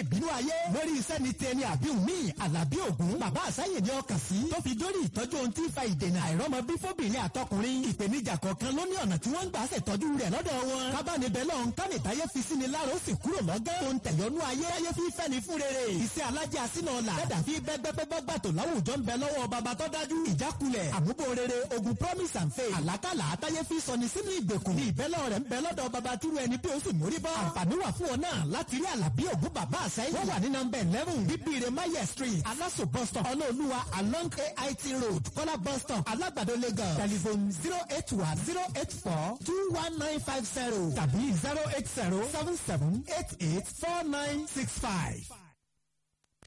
ìbínú ayé lórí iṣẹ́ ni tẹni àbí mi àlàbí ògún bàbá àsáyè ni ọkàn sí tó fi dórí ìtọ́jú ohun tí ń fa ìdènà àìrọ́mọbí fóbìnrin àtọkùnrin ìpèníjà kọ̀ọ̀kan ló ní ọ̀nà tí wọ́n ń gbà ṣètọ́jú rẹ̀ lọ́dọ̀ wọn kábàánibẹ̀ lọ́hún kánìtáyé fi sí ni lára ó sì kúrò lọ́gán tó ń tẹ̀yọ́nú ayé ayé fi fẹ́ ni fún rere iṣẹ́ alájẹ́ àsínà ọ̀la dẹ́dà fi bẹ́gbẹ́pẹ́gbàtò láwùjọ ń bẹ lọ́wọ́ bàbá tó dájú ìjákulẹ̀ àmúbò rere ogun promise and faith àlákàlà àtayé fi sọ ni sínú ìgbèkùn ní ìbẹ́lẹ̀ rẹ̀ ń bẹ lọ́dọ̀ bàbá túrú ẹni bí ó sì mórí bọ́ àǹfààní wà fún ọ náà láti rí àlàbí ògún bàbá àsẹ́yìn wọ́n wà ní nọmba eleven bíbíire maye street aláṣọ bus stop ọlọ́ọ̀lùwà along ait road kọ́lá bus stop alágbàdo lagos telephone zero eight one zero eight four two one nine five zero tàbí zero eight zero seven seven eight eight four nine six five.